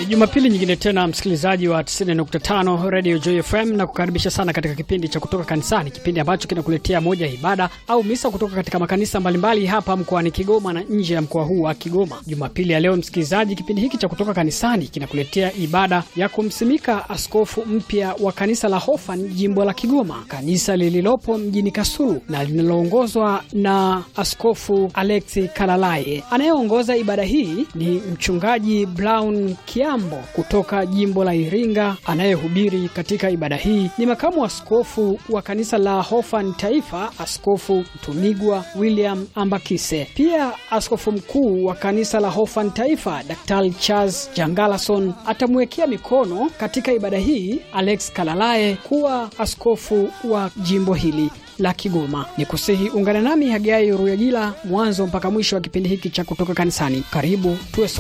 Ni Jumapili nyingine tena, msikilizaji wa 90.5 Radio Joy FM, na kukaribisha sana katika kipindi cha kutoka kanisani, kipindi ambacho kinakuletea moja ya ibada au misa kutoka katika makanisa mbalimbali hapa mkoani Kigoma na nje ya mkoa huu wa Kigoma. Jumapili ya leo, msikilizaji, kipindi hiki cha kutoka kanisani kinakuletea ibada ya kumsimika askofu mpya wa kanisa la Hofan jimbo la Kigoma, kanisa lililopo mjini Kasulu na linaloongozwa na Askofu Alexi Kalalaye. Anayeongoza ibada hii ni mchungaji Brown Kiambo kutoka jimbo la Iringa. Anayehubiri katika ibada hii ni makamu askofu wa kanisa la Hofan Taifa, Askofu Mtumigwa William Ambakise. Pia askofu mkuu wa kanisa la Hofan Taifa, Daktari Charles Jangalason atamwekea mikono katika ibada hii Alex Kalalaye kuwa askofu wa jimbo hili la Kigoma. Ni kusihi ungana nami Hagai Ruyagila mwanzo mpaka mwisho wa kipindi hiki cha kutoka kanisani. Karibu tuwe